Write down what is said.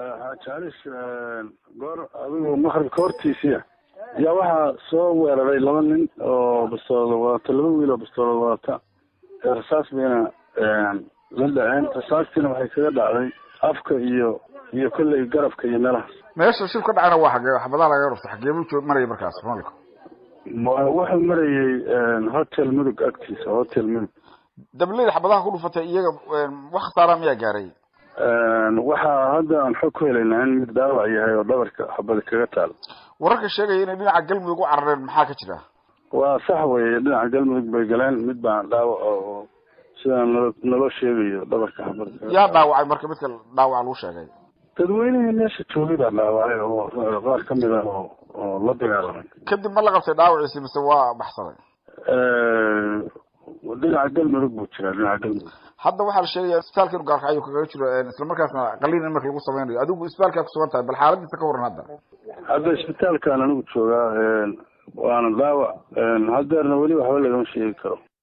xaaji calis goor adigu maqribka hortiisiya yaa waxaa soo weeraray laba nin oo bastoolada wadata laba wiil oo bastoolada wadata rasaas bayna la dhaceen rasaastiina waxay kaga dhacday afka iyo iyo kolley garabka iyo meelahaas meesha shib ka dhacana waa xagee xabadaha laga rufta xagee buu joog maraya markaas malka wuxuu marayay hotel mudug agtiisa hotel mudug dableyda xabadaha ku dhufatay iyaga wax khasaara miyaa gaaray waxaa hadda aan xog ku helaynaa in mid dhaawac yahay oo dhabarka xabada kaga taal wararka sheegaya inay dhinaca galmudug u carareen maxaa ka jira waa sax weye dhinaca galmudug bay galeen mid baa dhaawac oo sidaan nalo naloo sheegayo dhabarka xabada yaa dhaawacay marka midka dhaawaca lagu sheegay dadweynihii meesha joogay baa dhaawacay oo qaar kamid ah oo oo la dagaalamay kadib ma la qabtay dhaawaciisi mise waa baxsaday dhinaca galmudug buu jiraa dhinaca galmudug hadda waxaa la sheegaya isbitaalka inu gaarka ayuu kaga jiro isla markaasna qaliin in marka lagu sameynayo adigu isbitaalkaa kusugan tahay bal xaaladiisa ka waran hadda hadda isbitaalkaan anigu joogaa waana dhaawac hadeerna weli waxba lagama sheegi karo